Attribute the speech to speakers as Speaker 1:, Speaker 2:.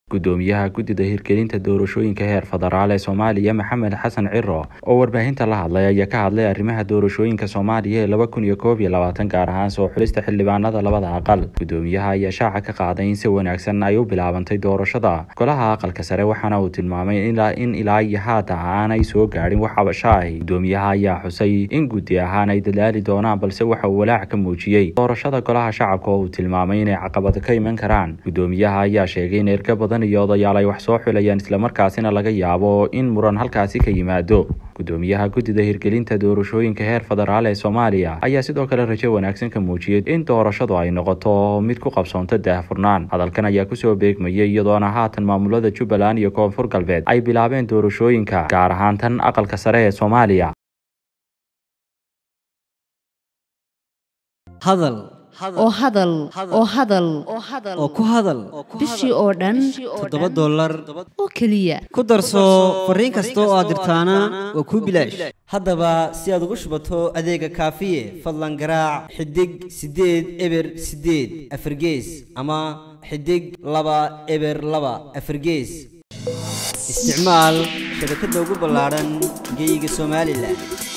Speaker 1: gudoomiyaha guddida hirgelinta doorashooyinka heer federaal ee soomaaliya maxamed xasan ciro oo warbaahinta la hadlay ayaa ka hadlay arrimaha doorashooyinka soomaaliya ee laba kun iyo koob iyo labaatan gaar ahaan soo xulista xildhibaanada labada aqal gudoomiyaha ayaa shaaca ka qaaday in si wanaagsan ay u bilaabantay doorashada golaha aqalka sare waxaana uu tilmaamay in ilaa iyo haata aanay soo gaadhin wax cabasho ahi gudoomiyaha ayaa xusay in guddi ahaan ay dadaali doonaan balse waxa uu walaac ka muujiyey doorashada golaha shacabka oo uu tilmaamay inay caqabado ka iman karaan gudoomiyaha ayaa sheegay in erga badan iyo odayaal ay wax soo xulayaan islamarkaasina laga yaabo in muran halkaasi ka yimaado gudoomiyaha guddida hirgelinta doorashooyinka heer federaal ee soomaaliya ayaa sidoo kale rajo wanaagsan ka muujiyey in doorashadu ay noqoto mid ku qabsoonto daahfurnaan hadalkan ayaa kusoo beegmayay iyadoona haatan maamulada jubbaland iyo koonfur galbeed ay bilaabeen doorashooyinka gaar ahaan tan aqalka sare ee soomaaliya
Speaker 2: oo hadal oo hadal
Speaker 3: oo ku hadal
Speaker 2: bishii oo dhan
Speaker 3: toddoba dollar
Speaker 2: oo keliya
Speaker 3: ku darso fariin kasta oo aad dirtaana waa kuu bilaash haddaba si aad ugu shubato adeega kaafiye fadlan garaac xidig siddeed eber siddeed afargees ama xidig laba eber laba afargees isticmaal shabakadda ugu ballaadhan geyga somalilan